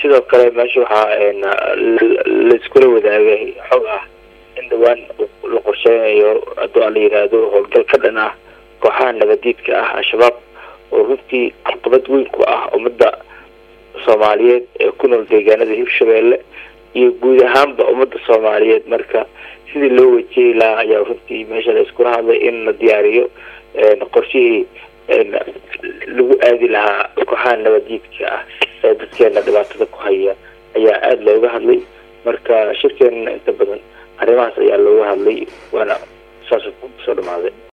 sidoo kale meesha waxaa laiskula wadaagay xog ah in dhawaan la qorsheynayo hadduu la yiraahdo howlgal ka dhan ah kooxaha nabadiidka ah al-shabaab oo runtii caqabad weyn ku ah ummadda soomaaliyeed ee ku nool deegaanada hirshabeelle iyo guud ahaanba ummadda soomaaliyeed marka sidii loo wajehi lahaa ayaa runtii meesha la iskula hadlay in la diyaariyo qorshihii lagu aadi lahaa kooxaha nabadiidka ah ee dadkeena dhibaatada ku haya ayaa aada looga hadlay marka shirkeena inta badan arrimahaas ayaa looga hadlay waana saas kusoo dhamaaday